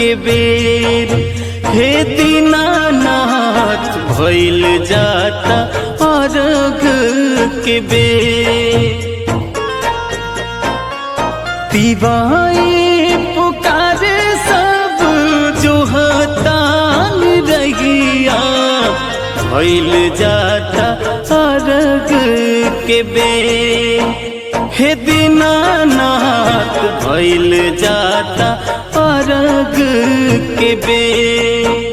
के बेर हे दीनानाथ भइल जाता अर्घ के बेर तिवाई पुकारे सब जो हतान रहिया भइल जाता अर्घ के बेर हे दीनानाथ भइल जाता अर्घ के बेर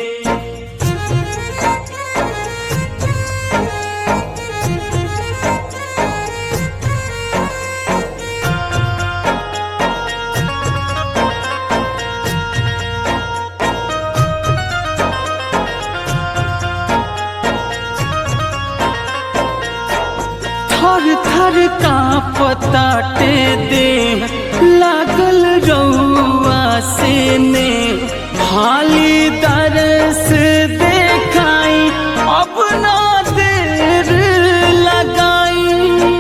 थर थर कांपताटे दे लागल रउआ से ने हाली दरस देखाई अपना देर लगाई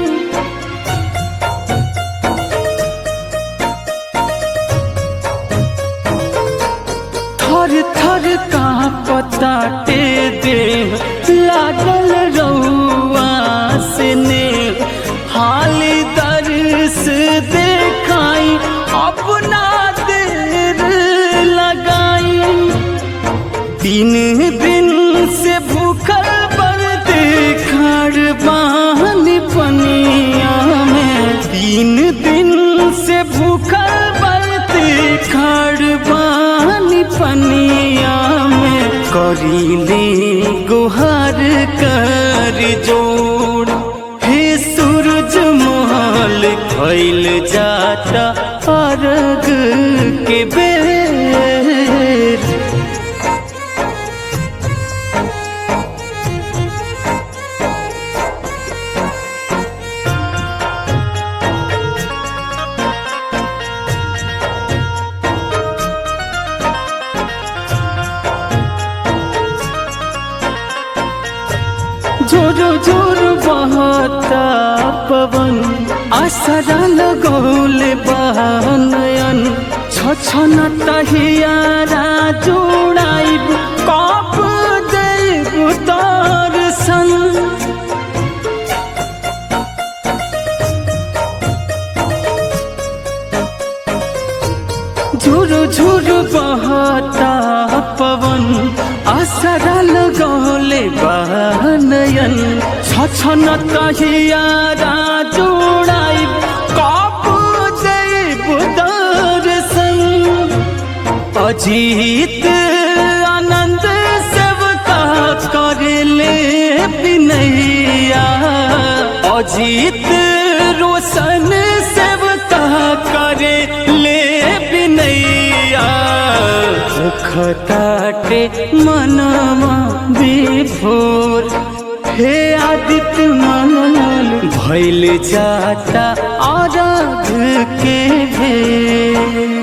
थर थर कांपताटे दे लागल रउआ से ने हाली दर्श देखाई अपना देर लगाई तीन दिन से भूखल बरत खड़ बाहन पनिया में तीन दिन से भूखल बरत खड़ बाहन पनिया में करीले गुहार कर जोड़ हे सूरज मोहल खैल जाता अर्घ के बेर जोरो जोर बहता पवन आसरा लगौल बहनयन छछन तहियारा जोड़ाइब कप देव दर्शन झुरु झुरु बहता पवन आसरा लगौले बहनयन छछन तहियारा जोड़ाई कप देव दर्शन अजीत आनंद सेवका करले बिनैया अजीत रोशन सेवका करे ले बिनैया खताटे मनवा विभोर हे आदित्य मनल भैल जाता आराध के भेर